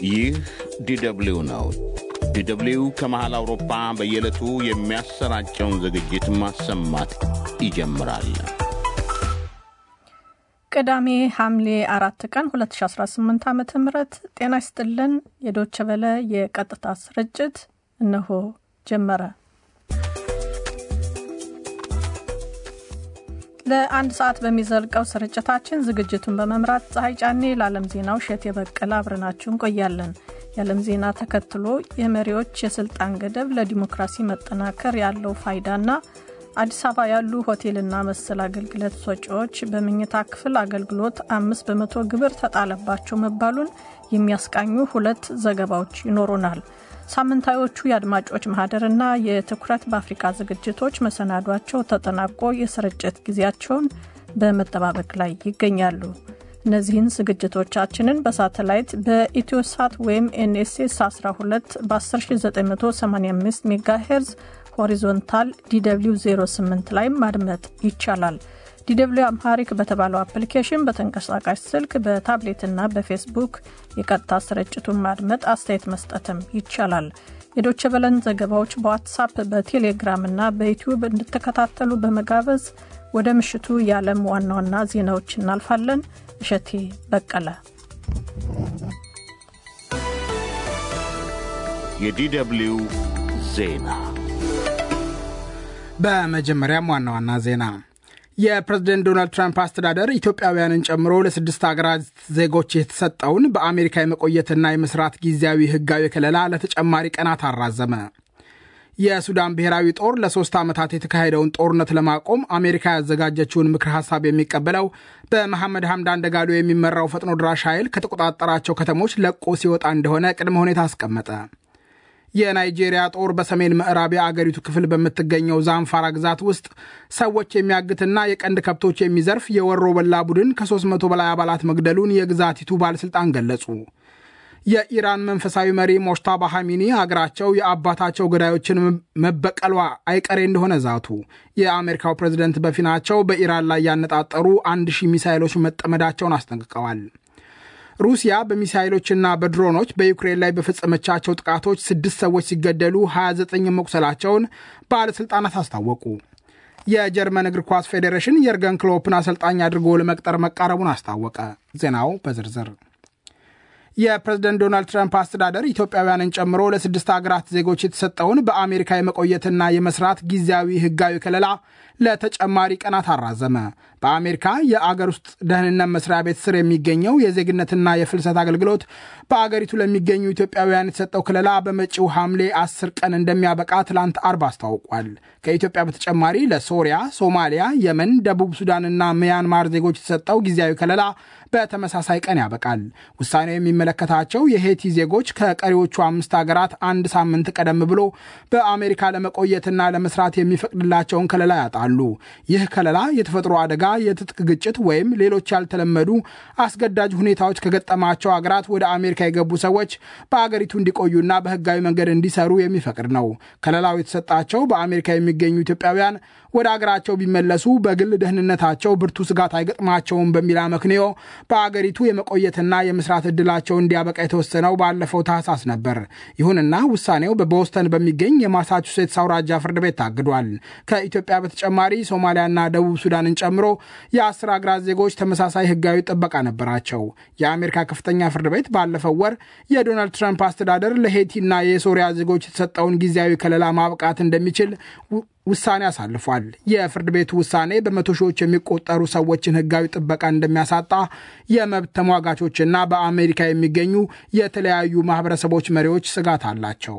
ይህ ዲደብሊው ነው። ዲደብሊው ከመሃል አውሮፓ በየዕለቱ የሚያሰራጨውን ዝግጅት ማሰማት ይጀምራል። ቅዳሜ ሐምሌ አራት ቀን 2018 ዓ ም ጤና ይስጥልን። የዶቸ በለ የቀጥታ ስርጭት እነሆ ጀመረ። ለአንድ ሰዓት በሚዘልቀው ስርጭታችን ዝግጅቱን በመምራት ፀሐይ ጫኔ፣ ለዓለም ዜናው እሸት የበቀለ አብረናችሁ እንቆያለን። የዓለም ዜና ተከትሎ የመሪዎች የስልጣን ገደብ ለዲሞክራሲ መጠናከር ያለው ፋይዳና አዲስ አበባ ያሉ ሆቴልና መሰል አገልግሎት ሰጪዎች በመኝታ ክፍል አገልግሎት አምስት በመቶ ግብር ተጣለባቸው መባሉን የሚያስቃኙ ሁለት ዘገባዎች ይኖሩናል። ሳምንታዮቹ የአድማጮች ማህደርና የትኩረት በአፍሪካ ዝግጅቶች መሰናዷቸው ተጠናቆ የስርጭት ጊዜያቸውን በመጠባበቅ ላይ ይገኛሉ። እነዚህን ዝግጅቶቻችንን በሳተላይት በኢትዮሳት ወይም ኤንኤስኤስ 12 በ10985 ሜጋሄርዝ ሆሪዞንታል ዲw 08 ላይ ማድመጥ ይቻላል። ዲw አምሃሪክ በተባለው አፕሊኬሽን በተንቀሳቃሽ ስልክ በታብሌትና በፌስቡክ የቀጥታ ስርጭቱን ማድመጥ አስተያየት መስጠትም ይቻላል። የዶቸ በለን ዘገባዎች በዋትሳፕ በቴሌግራም እና በዩትዩብ እንድትከታተሉ በመጋበዝ ወደ ምሽቱ የዓለም ዋና ዋና ዜናዎች እናልፋለን። እሸቴ በቀለ የዲደብሊው ዜና በመጀመሪያም ዋና ዋና ዜና የፕሬዝደንት ዶናልድ ትራምፕ አስተዳደር ኢትዮጵያውያንን ጨምሮ ለስድስት ሀገራት ዜጎች የተሰጠውን በአሜሪካ የመቆየትና የመስራት ጊዜያዊ ሕጋዊ ከለላ ለተጨማሪ ቀናት አራዘመ። የሱዳን ብሔራዊ ጦር ለሶስት ዓመታት የተካሄደውን ጦርነት ለማቆም አሜሪካ ያዘጋጀችውን ምክር ሐሳብ የሚቀበለው በመሐመድ ሐምዳን ደጋሎ የሚመራው ፈጥኖ ድራሽ ኃይል ከተቆጣጠራቸው ከተሞች ለቆ ሲወጣ እንደሆነ ቅድመ ሁኔታ አስቀመጠ። የናይጄሪያ ጦር በሰሜን ምዕራብ የአገሪቱ ክፍል በምትገኘው ዛንፋራ ግዛት ውስጥ ሰዎች የሚያግትና የቀንድ ከብቶች የሚዘርፍ የወሮ በላ ቡድን ከ300 በላይ አባላት መግደሉን የግዛቲቱ ባለሥልጣን ገለጹ። የኢራን መንፈሳዊ መሪ ሞሽታባ ሐሚኒ አገራቸው የአባታቸው ገዳዮችን መበቀሏ አይቀሬ እንደሆነ ዛቱ። የአሜሪካው ፕሬዝደንት በፊናቸው በኢራን ላይ ያነጣጠሩ አንድ ሺህ ሚሳይሎች መጠመዳቸውን አስጠንቅቀዋል። ሩሲያ በሚሳይሎችና በድሮኖች በዩክሬን ላይ በፈጸመቻቸው ጥቃቶች ስድስት ሰዎች ሲገደሉ 29 መቁሰላቸውን ባለሥልጣናት አስታወቁ። የጀርመን እግር ኳስ ፌዴሬሽን የርገን ክሎፕን አሰልጣኝ አድርጎ ለመቅጠር መቃረቡን አስታወቀ። ዜናው በዝርዝር የፕሬዝደንት ዶናልድ ትራምፕ አስተዳደር ኢትዮጵያውያንን ጨምሮ ለስድስት ሀገራት ዜጎች የተሰጠውን በአሜሪካ የመቆየትና የመስራት ጊዜያዊ ሕጋዊ ከለላ ለተጨማሪ ቀናት አራዘመ። በአሜሪካ የአገር ውስጥ ደህንነት መስሪያ ቤት ስር የሚገኘው የዜግነትና የፍልሰት አገልግሎት በአገሪቱ ለሚገኙ ኢትዮጵያውያን የተሰጠው ከለላ በመጪው ሐምሌ አስር ቀን እንደሚያበቃ ትላንት አርብ አስታውቋል። ከኢትዮጵያ በተጨማሪ ለሶሪያ፣ ሶማሊያ፣ የመን፣ ደቡብ ሱዳንና ሚያንማር ዜጎች የተሰጠው ጊዜያዊ ከለላ በተመሳሳይ ቀን ያበቃል። ውሳኔው የሚመለከታቸው የሄቲ ዜጎች ከቀሪዎቹ አምስት ሀገራት አንድ ሳምንት ቀደም ብሎ በአሜሪካ ለመቆየትና ለመስራት የሚፈቅድላቸውን ከለላ ያጣሉ። ይህ ከለላ የተፈጥሮ አደጋ፣ የትጥቅ ግጭት ወይም ሌሎች ያልተለመዱ አስገዳጅ ሁኔታዎች ከገጠማቸው ሀገራት ወደ አሜሪካ የገቡ ሰዎች በአገሪቱ እንዲቆዩና በሕጋዊ መንገድ እንዲሰሩ የሚፈቅድ ነው። ከለላው የተሰጣቸው በአሜሪካ የሚገኙ ኢትዮጵያውያን ወደ አገራቸው ቢመለሱ በግል ደህንነታቸው ብርቱ ስጋት አይገጥማቸውም በሚል አመክንዮ በአገሪቱ የመቆየትና የመስራት ዕድላቸው እንዲያበቃ የተወሰነው ባለፈው ታህሳስ ነበር። ይሁንና ውሳኔው በቦስተን በሚገኝ የማሳቹሴትስ አውራጃ ፍርድ ቤት ታግዷል። ከኢትዮጵያ በተጨማሪ ሶማሊያና ደቡብ ሱዳንን ጨምሮ የአስር አገራት ዜጎች ተመሳሳይ ህጋዊ ጥበቃ ነበራቸው። የአሜሪካ ከፍተኛ ፍርድ ቤት ባለፈው ወር የዶናልድ ትራምፕ አስተዳደር ለሄቲና የሶሪያ ዜጎች የተሰጠውን ጊዜያዊ ከለላ ማብቃት እንደሚችል ውሳኔ አሳልፏል። የፍርድ ቤቱ ውሳኔ በመቶ ሺዎች የሚቆጠሩ ሰዎችን ህጋዊ ጥበቃ እንደሚያሳጣ የመብት ተሟጋቾችና በአሜሪካ የሚገኙ የተለያዩ ማህበረሰቦች መሪዎች ስጋት አላቸው።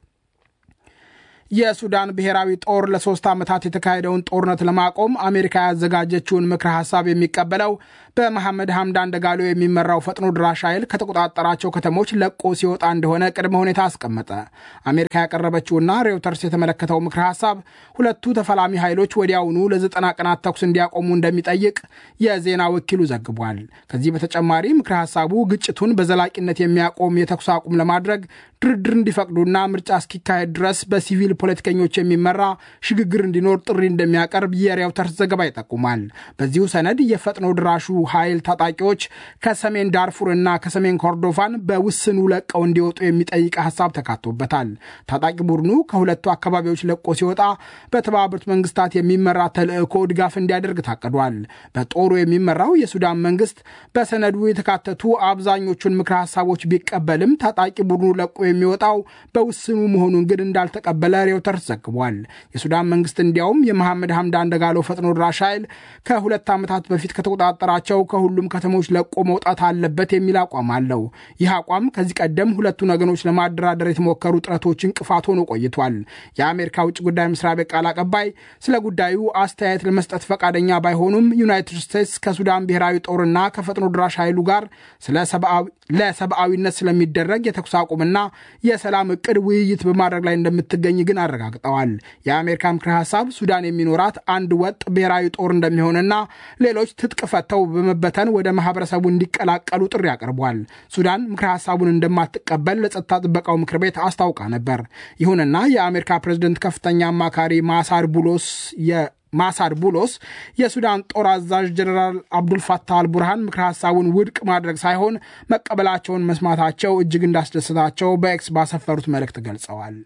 የሱዳን ብሔራዊ ጦር ለሶስት ዓመታት የተካሄደውን ጦርነት ለማቆም አሜሪካ ያዘጋጀችውን ምክረ ሐሳብ የሚቀበለው በመሐመድ ሐምዳን ደጋሎ የሚመራው ፈጥኖ ድራሽ ኃይል ከተቆጣጠራቸው ከተሞች ለቆ ሲወጣ እንደሆነ ቅድመ ሁኔታ አስቀመጠ። አሜሪካ ያቀረበችውና ሬውተርስ የተመለከተው ምክረ ሐሳብ ሁለቱ ተፋላሚ ኃይሎች ወዲያውኑ ለዘጠና ቀናት ተኩስ እንዲያቆሙ እንደሚጠይቅ የዜና ወኪሉ ዘግቧል። ከዚህ በተጨማሪ ምክረ ሐሳቡ ግጭቱን በዘላቂነት የሚያቆም የተኩስ አቁም ለማድረግ ድርድር እንዲፈቅዱና ምርጫ እስኪካሄድ ድረስ በሲቪል ፖለቲከኞች የሚመራ ሽግግር እንዲኖር ጥሪ እንደሚያቀርብ የሬውተርስ ዘገባ ይጠቁማል። በዚሁ ሰነድ የፈጥኖ ድራሹ ኃይል ታጣቂዎች ከሰሜን ዳርፉር እና ከሰሜን ኮርዶፋን በውስኑ ለቀው እንዲወጡ የሚጠይቅ ሀሳብ ተካቶበታል። ታጣቂ ቡድኑ ከሁለቱ አካባቢዎች ለቆ ሲወጣ በተባበሩት መንግስታት የሚመራ ተልዕኮ ድጋፍ እንዲያደርግ ታቅዷል። በጦሩ የሚመራው የሱዳን መንግስት በሰነዱ የተካተቱ አብዛኞቹን ምክረ ሀሳቦች ቢቀበልም ታጣቂ ቡድኑ ለቆ የሚወጣው በውስኑ መሆኑን ግን እንዳልተቀበለ ሬውተርስ ዘግቧል። የሱዳን መንግስት እንዲያውም የመሐመድ ሐምዳን ደጋሎ ፈጥኖ ድራሽ ኃይል ከሁለት ዓመታት በፊት ከተቆጣጠራቸው ከሁሉም ከተሞች ለቆ መውጣት አለበት የሚል አቋም አለው። ይህ አቋም ከዚህ ቀደም ሁለቱን ወገኖች ለማደራደር የተሞከሩ ጥረቶች እንቅፋት ሆኖ ቆይቷል። የአሜሪካ ውጭ ጉዳይ መስሪያ ቤት ቃል አቀባይ ስለ ጉዳዩ አስተያየት ለመስጠት ፈቃደኛ ባይሆኑም ዩናይትድ ስቴትስ ከሱዳን ብሔራዊ ጦርና ከፈጥኖ ድራሽ ኃይሉ ጋር ለሰብአዊነት ስለሚደረግ የተኩስ አቁምና የሰላም እቅድ ውይይት በማድረግ ላይ እንደምትገኝ ግን አረጋግጠዋል። የአሜሪካ ምክረ ሀሳብ ሱዳን የሚኖራት አንድ ወጥ ብሔራዊ ጦር እንደሚሆንና ሌሎች ትጥቅ ፈተው በመበተን ወደ ማህበረሰቡ እንዲቀላቀሉ ጥሪ አቅርቧል። ሱዳን ምክረ ሀሳቡን እንደማትቀበል ለጸጥታ ጥበቃው ምክር ቤት አስታውቃ ነበር። ይሁንና የአሜሪካ ፕሬዝደንት ከፍተኛ አማካሪ ማሳር ቡሎስ ማሳድ ቡሎስ የሱዳን ጦር አዛዥ ጀኔራል አብዱልፋታህ አልቡርሃን ምክረ ሀሳቡን ውድቅ ማድረግ ሳይሆን መቀበላቸውን መስማታቸው እጅግ እንዳስደሰታቸው በኤክስ ባሰፈሩት መልእክት ገልጸዋል።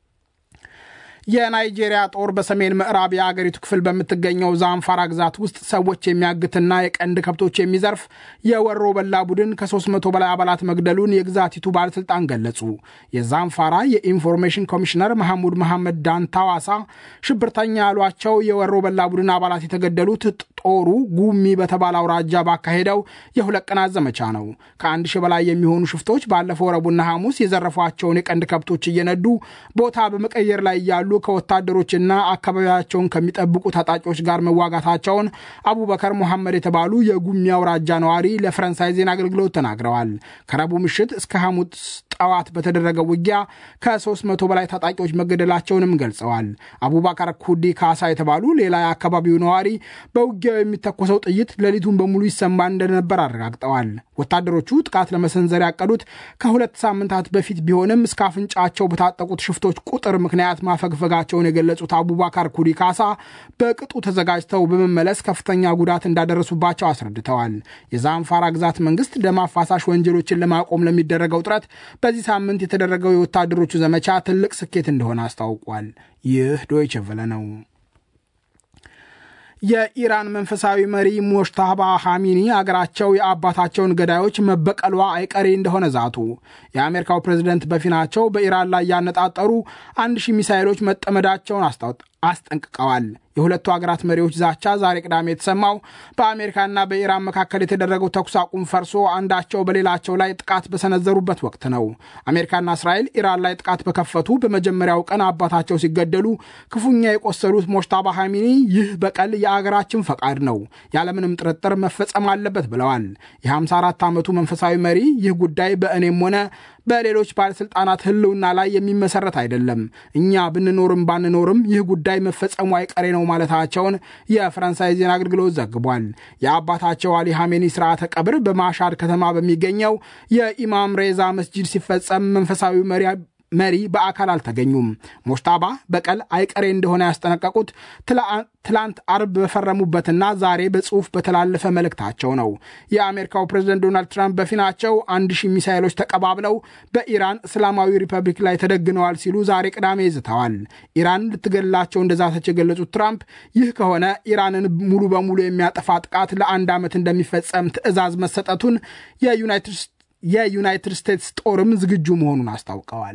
የናይጄሪያ ጦር በሰሜን ምዕራብ የአገሪቱ ክፍል በምትገኘው ዛንፋራ ግዛት ውስጥ ሰዎች የሚያግትና የቀንድ ከብቶች የሚዘርፍ የወሮ በላ ቡድን ከ300 በላይ አባላት መግደሉን የግዛቲቱ ባለሥልጣን ገለጹ። የዛንፋራ የኢንፎርሜሽን ኮሚሽነር መሐሙድ መሐመድ ዳንታዋሳ ሽብርተኛ ያሏቸው የወሮ በላ ቡድን አባላት የተገደሉት ጦሩ ጉሚ በተባለ አውራጃ ባካሄደው የሁለት ቀናት ዘመቻ ነው። ከአንድ ሺህ በላይ የሚሆኑ ሽፍቶች ባለፈው ረቡዕና ሐሙስ የዘረፏቸውን የቀንድ ከብቶች እየነዱ ቦታ በመቀየር ላይ እያሉ ከወታደሮችና አካባቢያቸውን ከሚጠብቁ ታጣቂዎች ጋር መዋጋታቸውን አቡበከር ሙሐመድ የተባሉ የጉሚ አውራጃ ነዋሪ ለፈረንሳይ ዜና አገልግሎት ተናግረዋል። ከረቡዕ ምሽት እስከ ሐሙስ ጠዋት በተደረገው ውጊያ ከ300 በላይ ታጣቂዎች መገደላቸውንም ገልጸዋል። አቡባከር ኩዲ ካሳ የተባሉ ሌላ የአካባቢው ነዋሪ በውጊያው የሚተኮሰው ጥይት ሌሊቱን በሙሉ ይሰማ እንደነበር አረጋግጠዋል። ወታደሮቹ ጥቃት ለመሰንዘር ያቀዱት ከሁለት ሳምንታት በፊት ቢሆንም እስከ አፍንጫቸው በታጠቁት ሽፍቶች ቁጥር ምክንያት ማፈግፈጋቸውን የገለጹት አቡባካር ኩዲ ካሳ በቅጡ ተዘጋጅተው በመመለስ ከፍተኛ ጉዳት እንዳደረሱባቸው አስረድተዋል። የዛንፋራ ግዛት መንግስት ደም አፋሳሽ ወንጀሎችን ለማቆም ለሚደረገው ጥረት በዚህ ሳምንት የተደረገው የወታደሮቹ ዘመቻ ትልቅ ስኬት እንደሆነ አስታውቋል። ይህ ዶይቸ ቨለ ነው። የኢራን መንፈሳዊ መሪ ሞሽታባ ሐሚኒ አገራቸው የአባታቸውን ገዳዮች መበቀሏ አይቀሬ እንደሆነ ዛቱ። የአሜሪካው ፕሬዝደንት በፊናቸው በኢራን ላይ ያነጣጠሩ አንድ ሺህ ሚሳይሎች መጠመዳቸውን አስጠንቅቀዋል። የሁለቱ ሀገራት መሪዎች ዛቻ ዛሬ ቅዳሜ የተሰማው በአሜሪካና በኢራን መካከል የተደረገው ተኩስ አቁም ፈርሶ አንዳቸው በሌላቸው ላይ ጥቃት በሰነዘሩበት ወቅት ነው። አሜሪካና እስራኤል ኢራን ላይ ጥቃት በከፈቱ በመጀመሪያው ቀን አባታቸው ሲገደሉ ክፉኛ የቆሰሉት ሞሽታባ ሐሚኒ ይህ በቀል የአገራችን ፈቃድ ነው፣ ያለምንም ጥርጥር መፈጸም አለበት ብለዋል። የ54 ዓመቱ መንፈሳዊ መሪ ይህ ጉዳይ በእኔም ሆነ በሌሎች ባለሥልጣናት ሕልውና ላይ የሚመሰረት አይደለም፣ እኛ ብንኖርም ባንኖርም ይህ ጉዳይ መፈጸሙ አይቀሬ ነው ማለታቸውን የፈረንሳይ ዜና አገልግሎት ዘግቧል። የአባታቸው አሊ ሐሜኒ ስርዓተ ቀብር በማሻድ ከተማ በሚገኘው የኢማም ሬዛ መስጂድ ሲፈጸም መንፈሳዊ መሪ መሪ በአካል አልተገኙም። ሞሽታባ በቀል አይቀሬ እንደሆነ ያስጠነቀቁት ትላንት አርብ በፈረሙበትና ዛሬ በጽሑፍ በተላለፈ መልእክታቸው ነው። የአሜሪካው ፕሬዝደንት ዶናልድ ትራምፕ በፊናቸው አንድ ሺህ ሚሳይሎች ተቀባብለው በኢራን እስላማዊ ሪፐብሊክ ላይ ተደግነዋል ሲሉ ዛሬ ቅዳሜ ይዝተዋል። ኢራን ልትገላቸው እንደዛተች የገለጹት ትራምፕ ይህ ከሆነ ኢራንን ሙሉ በሙሉ የሚያጠፋ ጥቃት ለአንድ ዓመት እንደሚፈጸም ትዕዛዝ መሰጠቱን የዩናይትድ ስቴትስ ጦርም ዝግጁ መሆኑን አስታውቀዋል።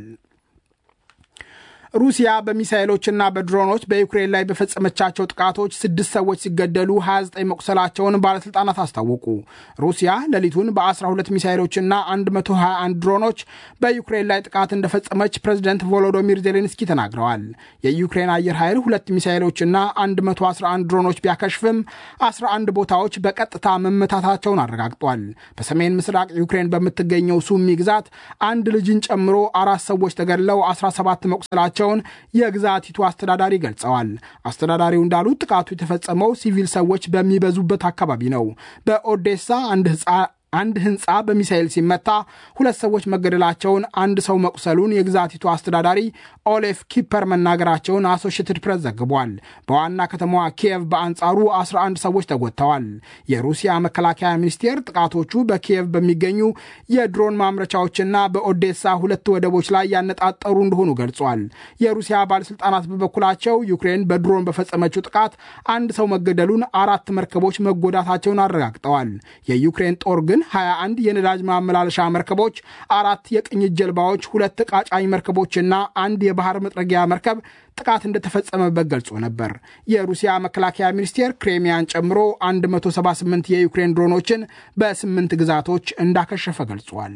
ሩሲያ በሚሳይሎችና በድሮኖች በዩክሬን ላይ በፈጸመቻቸው ጥቃቶች ስድስት ሰዎች ሲገደሉ 29 መቁሰላቸውን ባለሥልጣናት አስታወቁ። ሩሲያ ሌሊቱን በ12 ሚሳይሎችና 121 ድሮኖች በዩክሬን ላይ ጥቃት እንደፈጸመች ፕሬዚደንት ቮሎዶሚር ዜሌንስኪ ተናግረዋል። የዩክሬን አየር ኃይል ሁለት ሚሳይሎችና 111 ድሮኖች ቢያከሽፍም 11 ቦታዎች በቀጥታ መመታታቸውን አረጋግጧል። በሰሜን ምስራቅ ዩክሬን በምትገኘው ሱሚ ግዛት አንድ ልጅን ጨምሮ አራት ሰዎች ተገድለው 17 መቁሰላቸው መሆናቸውን የግዛቲቱ አስተዳዳሪ ገልጸዋል። አስተዳዳሪው እንዳሉት ጥቃቱ የተፈጸመው ሲቪል ሰዎች በሚበዙበት አካባቢ ነው። በኦዴሳ አንድ አንድ ህንፃ በሚሳኤል ሲመታ ሁለት ሰዎች መገደላቸውን፣ አንድ ሰው መቁሰሉን የግዛቲቱ አስተዳዳሪ ኦሌፍ ኪፐር መናገራቸውን አሶሽትድ ፕሬስ ዘግቧል። በዋና ከተማዋ ኪየቭ በአንጻሩ 11 ሰዎች ተጎድተዋል። የሩሲያ መከላከያ ሚኒስቴር ጥቃቶቹ በኪየቭ በሚገኙ የድሮን ማምረቻዎችና በኦዴሳ ሁለት ወደቦች ላይ ያነጣጠሩ እንደሆኑ ገልጿል። የሩሲያ ባለስልጣናት በበኩላቸው ዩክሬን በድሮን በፈጸመችው ጥቃት አንድ ሰው መገደሉን፣ አራት መርከቦች መጎዳታቸውን አረጋግጠዋል። የዩክሬን ጦር ግን 21 የነዳጅ ማመላለሻ መርከቦች፣ አራት የቅኝት ጀልባዎች፣ ሁለት ቃጫኝ መርከቦችና አንድ የባህር መጥረጊያ መርከብ ጥቃት እንደተፈጸመበት ገልጾ ነበር። የሩሲያ መከላከያ ሚኒስቴር ክሬሚያን ጨምሮ 178 የዩክሬን ድሮኖችን በስምንት ግዛቶች እንዳከሸፈ ገልጿል።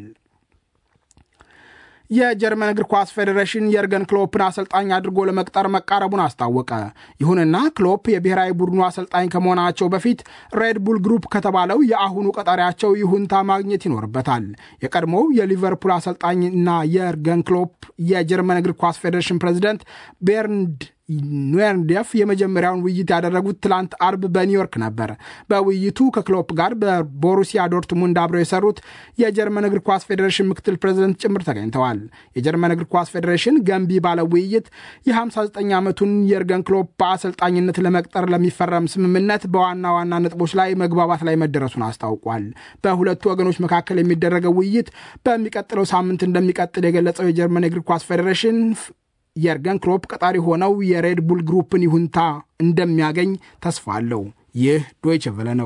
የጀርመን እግር ኳስ ፌዴሬሽን የርገን ክሎፕን አሰልጣኝ አድርጎ ለመቅጠር መቃረቡን አስታወቀ። ይሁንና ክሎፕ የብሔራዊ ቡድኑ አሰልጣኝ ከመሆናቸው በፊት ሬድ ቡል ግሩፕ ከተባለው የአሁኑ ቀጣሪያቸው ይሁንታ ማግኘት ይኖርበታል። የቀድሞው የሊቨርፑል አሰልጣኝና የርገን ክሎፕ የጀርመን እግር ኳስ ፌዴሬሽን ፕሬዚደንት ቤርንድ ኑዌርንዴፍ የመጀመሪያውን ውይይት ያደረጉት ትላንት አርብ በኒውዮርክ ነበር። በውይይቱ ከክሎፕ ጋር በቦሩሲያ ዶርትሙንድ አብረው የሰሩት የጀርመን እግር ኳስ ፌዴሬሽን ምክትል ፕሬዚደንት ጭምር ተገኝተዋል። የጀርመን እግር ኳስ ፌዴሬሽን ገንቢ ባለ ውይይት የ59 ዓመቱን የርገን ክሎፕ በአሰልጣኝነት ለመቅጠር ለሚፈረም ስምምነት በዋና ዋና ነጥቦች ላይ መግባባት ላይ መደረሱን አስታውቋል። በሁለቱ ወገኖች መካከል የሚደረገው ውይይት በሚቀጥለው ሳምንት እንደሚቀጥል የገለጸው የጀርመን እግር ኳስ ፌዴሬሽን የርገን ክሎፕ ቀጣሪ ሆነው የሬድ ቡል ግሩፕን ይሁንታ እንደሚያገኝ ተስፋ አለው። ይህ ዶይቸ ቨለ ነው።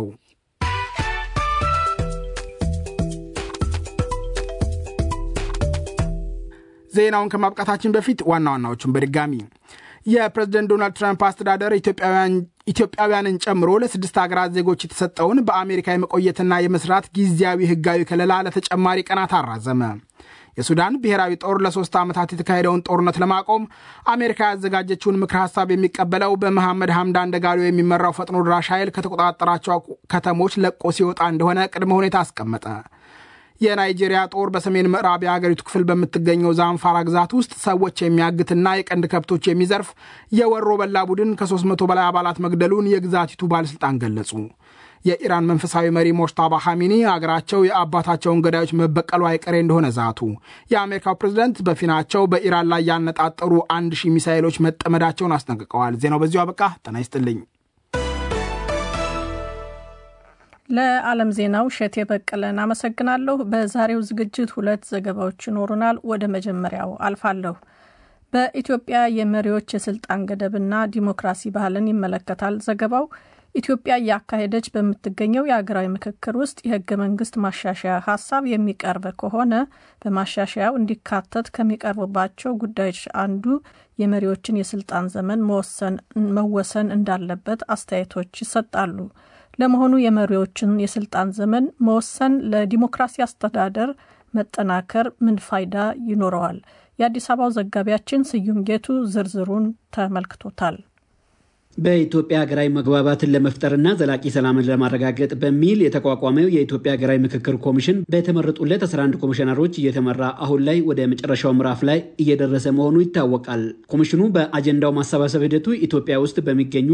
ዜናውን ከማብቃታችን በፊት ዋና ዋናዎቹን በድጋሚ የፕሬዝደንት ዶናልድ ትራምፕ አስተዳደር ኢትዮጵያውያንን ጨምሮ ለስድስት ሀገራት ዜጎች የተሰጠውን በአሜሪካ የመቆየትና የመስራት ጊዜያዊ ሕጋዊ ከለላ ለተጨማሪ ቀናት አራዘመ። የሱዳን ብሔራዊ ጦር ለሶስት ዓመታት የተካሄደውን ጦርነት ለማቆም አሜሪካ ያዘጋጀችውን ምክር ሀሳብ የሚቀበለው በመሐመድ ሐምዳን ደጋሎ የሚመራው ፈጥኖ ድራሽ ኃይል ከተቆጣጠራቸው ከተሞች ለቆ ሲወጣ እንደሆነ ቅድመ ሁኔታ አስቀመጠ። የናይጄሪያ ጦር በሰሜን ምዕራብ የአገሪቱ ክፍል በምትገኘው ዛንፋራ ግዛት ውስጥ ሰዎች የሚያግትና የቀንድ ከብቶች የሚዘርፍ የወሮ በላ ቡድን ከ300 በላይ አባላት መግደሉን የግዛቲቱ ባለሥልጣን ገለጹ። የኢራን መንፈሳዊ መሪ ሞጅታባ ሐሚኒ አገራቸው የአባታቸውን ገዳዮች መበቀሉ አይቀሬ እንደሆነ ዛቱ። የአሜሪካው ፕሬዝደንት በፊናቸው በኢራን ላይ ያነጣጠሩ አንድ ሺህ ሚሳይሎች መጠመዳቸውን አስጠንቅቀዋል። ዜናው በዚሁ አበቃ። ጤና ይስጥልኝ። ለዓለም ዜናው እሸቴ በቀለን አመሰግናለሁ። በዛሬው ዝግጅት ሁለት ዘገባዎች ይኖሩናል። ወደ መጀመሪያው አልፋለሁ። በኢትዮጵያ የመሪዎች የስልጣን ገደብና ዲሞክራሲ ባህልን ይመለከታል ዘገባው። ኢትዮጵያ እያካሄደች በምትገኘው የሀገራዊ ምክክር ውስጥ የህገ መንግስት ማሻሻያ ሀሳብ የሚቀርብ ከሆነ በማሻሻያው እንዲካተት ከሚቀርቡባቸው ጉዳዮች አንዱ የመሪዎችን የስልጣን ዘመን መወሰን እንዳለበት አስተያየቶች ይሰጣሉ። ለመሆኑ የመሪዎችን የስልጣን ዘመን መወሰን ለዲሞክራሲ አስተዳደር መጠናከር ምን ፋይዳ ይኖረዋል? የአዲስ አበባው ዘጋቢያችን ስዩም ጌቱ ዝርዝሩን ተመልክቶታል። በኢትዮጵያ ሀገራዊ መግባባትን ለመፍጠርና ዘላቂ ሰላምን ለማረጋገጥ በሚል የተቋቋመው የኢትዮጵያ ሀገራዊ ምክክር ኮሚሽን በተመረጡለት 11 ኮሚሽነሮች እየተመራ አሁን ላይ ወደ መጨረሻው ምዕራፍ ላይ እየደረሰ መሆኑ ይታወቃል። ኮሚሽኑ በአጀንዳው ማሰባሰብ ሂደቱ ኢትዮጵያ ውስጥ በሚገኙ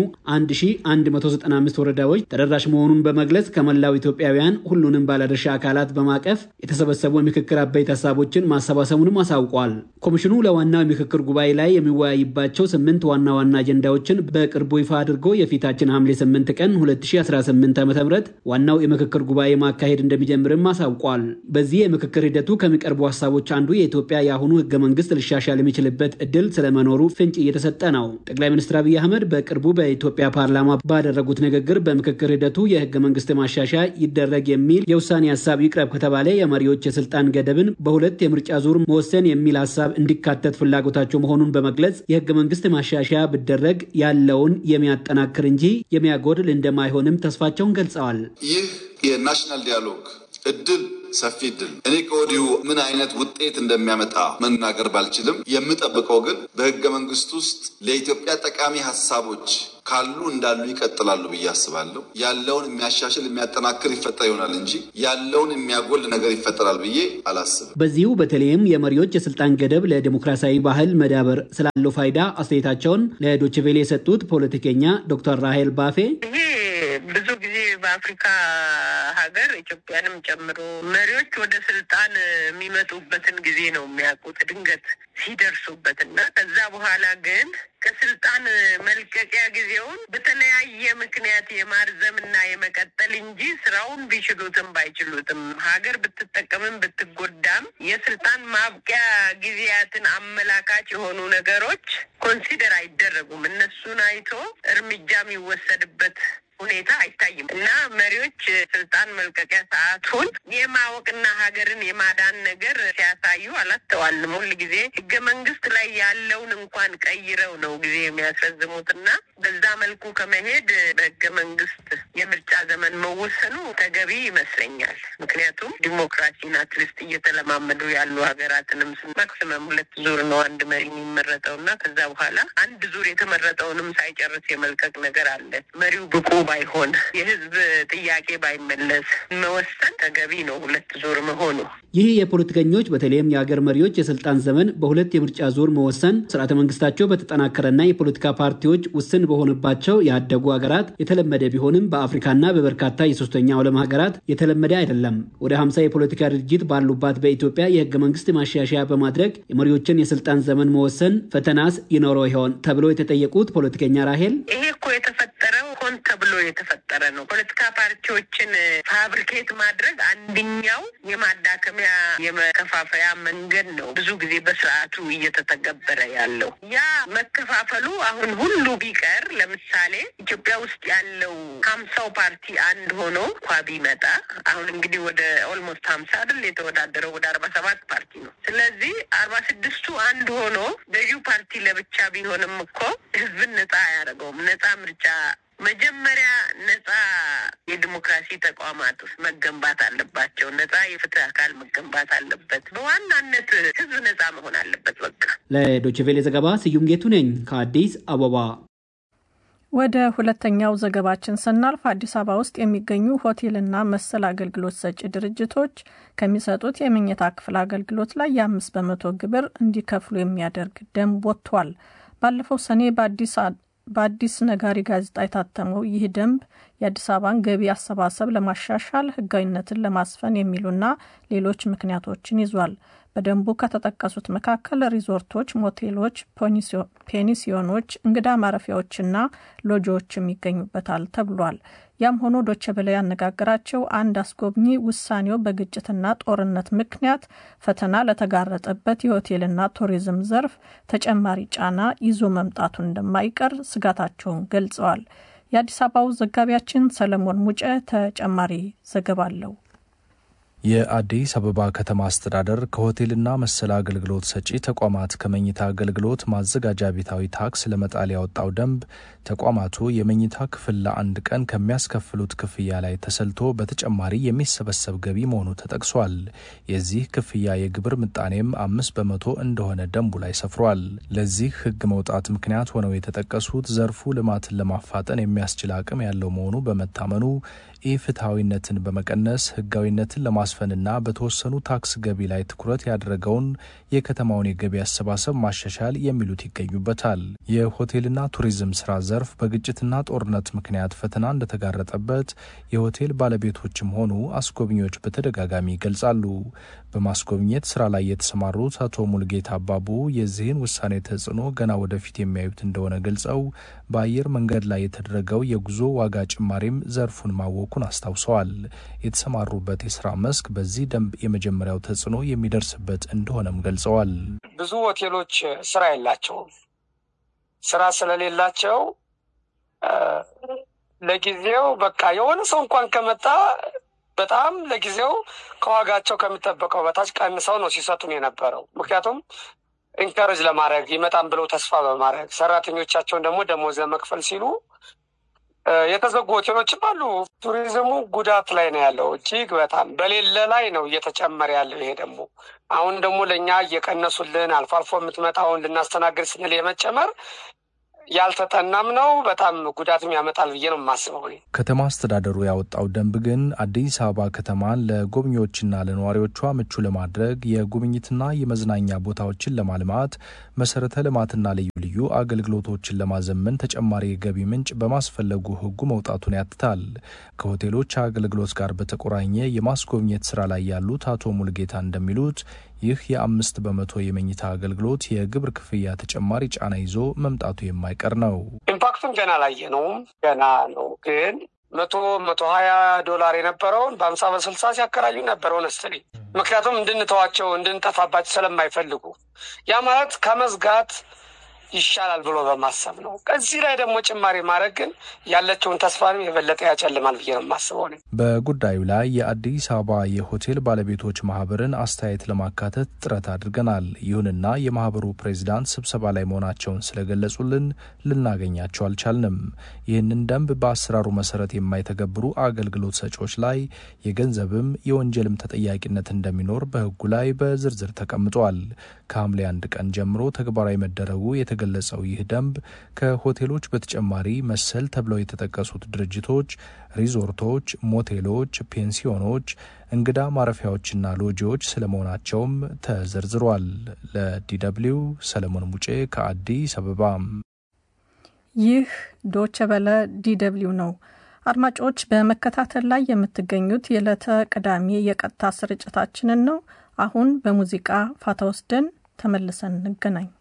1195 ወረዳዎች ተደራሽ መሆኑን በመግለጽ ከመላው ኢትዮጵያውያን ሁሉንም ባለድርሻ አካላት በማቀፍ የተሰበሰቡ የምክክር አበይት ሀሳቦችን ማሰባሰቡንም አሳውቋል። ኮሚሽኑ ለዋናው የምክክር ጉባኤ ላይ የሚወያይባቸው ስምንት ዋና ዋና አጀንዳዎችን በቅርቡ ይፋ አድርጎ የፊታችን ሐምሌ 8 ቀን 2018 ዓ ም ዋናው የምክክር ጉባኤ ማካሄድ እንደሚጀምርም አሳውቋል። በዚህ የምክክር ሂደቱ ከሚቀርቡ ሀሳቦች አንዱ የኢትዮጵያ የአሁኑ ህገ መንግስት ሊሻሻል የሚችልበት እድል ስለመኖሩ ፍንጭ እየተሰጠ ነው። ጠቅላይ ሚኒስትር አብይ አህመድ በቅርቡ በኢትዮጵያ ፓርላማ ባደረጉት ንግግር በምክክር ሂደቱ የህገ መንግስት ማሻሻያ ይደረግ የሚል የውሳኔ ሀሳብ ይቅረብ ከተባለ የመሪዎች የስልጣን ገደብን በሁለት የምርጫ ዙር መወሰን የሚል ሀሳብ እንዲካተት ፍላጎታቸው መሆኑን በመግለጽ የህገ መንግስት ማሻሻያ ቢደረግ ያለውን የሚያጠናክር እንጂ የሚያጎድል እንደማይሆንም ተስፋቸውን ገልጸዋል። ይህ የናሽናል ዲያሎግ እድል ሰፊ እድል እኔ ከወዲሁ ምን አይነት ውጤት እንደሚያመጣ መናገር ባልችልም የምጠብቀው ግን በህገ መንግስት ውስጥ ለኢትዮጵያ ጠቃሚ ሀሳቦች ካሉ እንዳሉ ይቀጥላሉ ብዬ አስባለሁ። ያለውን የሚያሻሽል የሚያጠናክር ይፈጠር ይሆናል እንጂ ያለውን የሚያጎል ነገር ይፈጠራል ብዬ አላስብም። በዚሁ በተለይም የመሪዎች የስልጣን ገደብ ለዲሞክራሲያዊ ባህል መዳበር ስላለው ፋይዳ አስተያየታቸውን ለዶችቬሌ የሰጡት ፖለቲከኛ ዶክተር ራሄል ባፌ ብዙ ጊዜ በአፍሪካ ሀገር ኢትዮጵያንም ጨምሮ መሪዎች ወደ ስልጣን የሚመጡበትን ጊዜ ነው የሚያውቁት ድንገት ሲደርሱበት እና ከዛ በኋላ ግን ከስልጣን መልቀቂያ ጊዜውን በተለያየ ምክንያት የማርዘም እና የመቀጠል እንጂ ስራውን ቢችሉትም ባይችሉትም ሀገር ብትጠቀምም ብትጎዳም የስልጣን ማብቂያ ጊዜያትን አመላካች የሆኑ ነገሮች ኮንሲደር አይደረጉም። እነሱን አይቶ እርምጃ የሚወሰድበት ሁኔታ አይታይም እና መሪዎች ስልጣን መልቀቂያ ሰዓቱን የማወቅና ሀገርን የማዳን ነገር ሲያሳዩ አላስተዋልም። ሁል ጊዜ ህገ መንግስት ላይ ያለውን እንኳን ቀይረው ነው ጊዜ የሚያስረዝሙት እና በዛ መልኩ ከመሄድ በህገ መንግስት የምርጫ ዘመን መወሰኑ ተገቢ ይመስለኛል። ምክንያቱም ዲሞክራሲን አትሊስት እየተለማመዱ ያሉ ሀገራትንም ማክሲመም ሁለት ዙር ነው አንድ መሪ የሚመረጠው እና ከዛ በኋላ አንድ ዙር የተመረጠውንም ሳይጨርስ የመልቀቅ ነገር አለ። መሪው ብቁ ባይሆን የህዝብ ጥያቄ ባይመለስ መወሰን ተገቢ ነው፣ ሁለት ዙር መሆኑ። ይህ የፖለቲከኞች በተለይም የሀገር መሪዎች የስልጣን ዘመን በሁለት የምርጫ ዙር መወሰን ስርዓተ መንግስታቸው በተጠናከረና የፖለቲካ ፓርቲዎች ውስን በሆነባቸው ያደጉ ሀገራት የተለመደ ቢሆንም በአፍሪካና በበርካታ የሶስተኛው ዓለም ሀገራት የተለመደ አይደለም። ወደ ሀምሳ የፖለቲካ ድርጅት ባሉባት በኢትዮጵያ የህገ መንግስት ማሻሻያ በማድረግ የመሪዎችን የስልጣን ዘመን መወሰን ፈተናስ ይኖረው ይሆን ተብሎ የተጠየቁት ፖለቲከኛ ራሄል ይሄ እኮ የተፈጠረው ሆን ተብሎ የተፈጠረ ነው። ፖለቲካ ፓርቲዎችን ፋብሪኬት ማድረግ አንደኛው የማዳከሚያ የመከፋፈያ መንገድ ነው። ብዙ ጊዜ በስርዓቱ እየተተገበረ ያለው ያ መከፋፈሉ አሁን ሁሉ ቢቀር ለምሳሌ ኢትዮጵያ ውስጥ ያለው ሀምሳው ፓርቲ አንድ ሆኖ እንኳ ቢመጣ አሁን እንግዲህ ወደ ኦልሞስት ሀምሳ አይደል የተወዳደረው ወደ አርባ ሰባት ፓርቲ ነው። ስለዚህ አርባ ስድስቱ አንድ ሆኖ ገዢው ፓርቲ ለብቻ ቢሆንም እኮ ህዝብን ነጻ አያደርገውም። ነጻ ምርጫ መጀመሪያ ነጻ የዲሞክራሲ ተቋማት ውስጥ መገንባት አለባቸው። ነጻ የፍትህ አካል መገንባት አለበት። በዋናነት ህዝብ ነጻ መሆን አለበት። በቃ ለዶችቬሌ ዘገባ ስዩም ጌቱ ነኝ ከአዲስ አበባ። ወደ ሁለተኛው ዘገባችን ስናልፍ አዲስ አበባ ውስጥ የሚገኙ ሆቴልና መሰል አገልግሎት ሰጪ ድርጅቶች ከሚሰጡት የመኝታ ክፍል አገልግሎት ላይ የአምስት በመቶ ግብር እንዲከፍሉ የሚያደርግ ደንብ ወጥቷል። ባለፈው ሰኔ በአዲስ በአዲስ ነጋሪ ጋዜጣ የታተመው ይህ ደንብ የአዲስ አበባን ገቢ አሰባሰብ ለማሻሻል ህጋዊነትን ለማስፈን የሚሉና ሌሎች ምክንያቶችን ይዟል። በደንቡ ከተጠቀሱት መካከል ሪዞርቶች፣ ሞቴሎች፣ ፔኒሲዮኖች፣ እንግዳ ማረፊያዎችና ሎጆዎችም ይገኙበታል ተብሏል። ያም ሆኖ ዶቼ ቬለ ያነጋገራቸው አንድ አስጎብኚ ውሳኔው በግጭትና ጦርነት ምክንያት ፈተና ለተጋረጠበት የሆቴልና ቱሪዝም ዘርፍ ተጨማሪ ጫና ይዞ መምጣቱን እንደማይቀር ስጋታቸውን ገልጸዋል። የአዲስ አበባው ዘጋቢያችን ሰለሞን ሙጨ ተጨማሪ ዘገባ አለው። የአዲስ አበባ ከተማ አስተዳደር ከሆቴልና መሰል አገልግሎት ሰጪ ተቋማት ከመኝታ አገልግሎት ማዘጋጃ ቤታዊ ታክስ ለመጣል ያወጣው ደንብ ተቋማቱ የመኝታ ክፍል ለአንድ ቀን ከሚያስከፍሉት ክፍያ ላይ ተሰልቶ በተጨማሪ የሚሰበሰብ ገቢ መሆኑ ተጠቅሷል። የዚህ ክፍያ የግብር ምጣኔም አምስት በመቶ እንደሆነ ደንቡ ላይ ሰፍሯል። ለዚህ ሕግ መውጣት ምክንያት ሆነው የተጠቀሱት ዘርፉ ልማትን ለማፋጠን የሚያስችል አቅም ያለው መሆኑ በመታመኑ ኢፍትሐዊነትን በመቀነስ ህጋዊነትን ለማስፈንና በተወሰኑ ታክስ ገቢ ላይ ትኩረት ያደረገውን የከተማውን የገቢ አሰባሰብ ማሻሻል የሚሉት ይገኙበታል። የሆቴልና ቱሪዝም ስራ ዘርፍ በግጭትና ጦርነት ምክንያት ፈተና እንደተጋረጠበት የሆቴል ባለቤቶችም ሆኑ አስጎብኚዎች በተደጋጋሚ ይገልጻሉ። በማስጎብኘት ስራ ላይ የተሰማሩት አቶ ሙልጌታ አባቡ የዚህን ውሳኔ ተጽዕኖ ገና ወደፊት የሚያዩት እንደሆነ ገልጸው በአየር መንገድ ላይ የተደረገው የጉዞ ዋጋ ጭማሪም ዘርፉን ማወቁን አስታውሰዋል። የተሰማሩበት የስራ መስክ በዚህ ደንብ የመጀመሪያው ተጽዕኖ የሚደርስበት እንደሆነም ገልጸዋል። ብዙ ሆቴሎች ስራ የላቸውም። ስራ ስለሌላቸው ለጊዜው በቃ የሆነ ሰው እንኳን ከመጣ በጣም ለጊዜው ከዋጋቸው ከሚጠበቀው በታች ቀንሰው ነው ሲሰጡን የነበረው። ምክንያቱም ኢንከሬጅ ለማድረግ ይመጣም ብለው ተስፋ በማድረግ ሰራተኞቻቸውን ደግሞ ደሞዝ ለመክፈል ሲሉ የተዘጉ ሆቴሎችም አሉ። ቱሪዝሙ ጉዳት ላይ ነው ያለው፣ እጅግ በጣም በሌለ ላይ ነው እየተጨመረ ያለው። ይሄ ደግሞ አሁን ደግሞ ለእኛ እየቀነሱልን አልፎ አልፎ የምትመጣውን ልናስተናግድ ስንል የመጨመር ያልተጠናም ነው። በጣም ጉዳትም ያመጣል ብዬ ነው የማስበው። ከተማ አስተዳደሩ ያወጣው ደንብ ግን አዲስ አበባ ከተማን ለጎብኚዎችና ለነዋሪዎቿ ምቹ ለማድረግ የጉብኝትና የመዝናኛ ቦታዎችን ለማልማት መሰረተ ልማትና ልዩ ልዩ አገልግሎቶችን ለማዘመን ተጨማሪ የገቢ ምንጭ በማስፈለጉ ሕጉ መውጣቱን ያትታል። ከሆቴሎች አገልግሎት ጋር በተቆራኘ የማስጎብኘት ስራ ላይ ያሉት አቶ ሙልጌታ እንደሚሉት ይህ የአምስት በመቶ የመኝታ አገልግሎት የግብር ክፍያ ተጨማሪ ጫና ይዞ መምጣቱ የማይቀር ነው። ኢምፓክቱን ገና አላየነውም፣ ገና ነው ግን መቶ መቶ ሀያ ዶላር የነበረውን በሀምሳ በስልሳ ሲያከራዩ ነበር ሆነስትሊ ምክንያቱም እንድንተዋቸው እንድንጠፋባቸው ስለማይፈልጉ ያ ማለት ከመዝጋት ይሻላል ብሎ በማሰብ ነው። ከዚህ ላይ ደግሞ ጭማሪ ማድረግ ግን ያለችውን ተስፋንም የበለጠ ያጨልማል ብዬ ነው የማስበው። በጉዳዩ ላይ የአዲስ አበባ የሆቴል ባለቤቶች ማህበርን አስተያየት ለማካተት ጥረት አድርገናል። ይሁንና የማህበሩ ፕሬዚዳንት ስብሰባ ላይ መሆናቸውን ስለገለጹልን ልናገኛቸው አልቻልንም። ይህንን ደንብ በአሰራሩ መሰረት የማይተገብሩ አገልግሎት ሰጪዎች ላይ የገንዘብም የወንጀልም ተጠያቂነት እንደሚኖር በሕጉ ላይ በዝርዝር ተቀምጧል። ከሐምሌ አንድ ቀን ጀምሮ ተግባራዊ መደረጉ የተገለጸው ይህ ደንብ ከሆቴሎች በተጨማሪ መሰል ተብለው የተጠቀሱት ድርጅቶች ሪዞርቶች፣ ሞቴሎች፣ ፔንሲዮኖች፣ እንግዳ ማረፊያዎችና ሎጂዎች ስለመሆናቸውም ተዘርዝሯል። ለዲደብሊው ሰለሞን ሙጬ ከአዲስ አበባ። ይህ ዶቸ በለ ዲደብሊው ነው። አድማጮች በመከታተል ላይ የምትገኙት የዕለተ ቅዳሜ የቀጥታ ስርጭታችንን ነው። አሁን በሙዚቃ ፋታ ወስደን ተመልሰን እንገናኝ።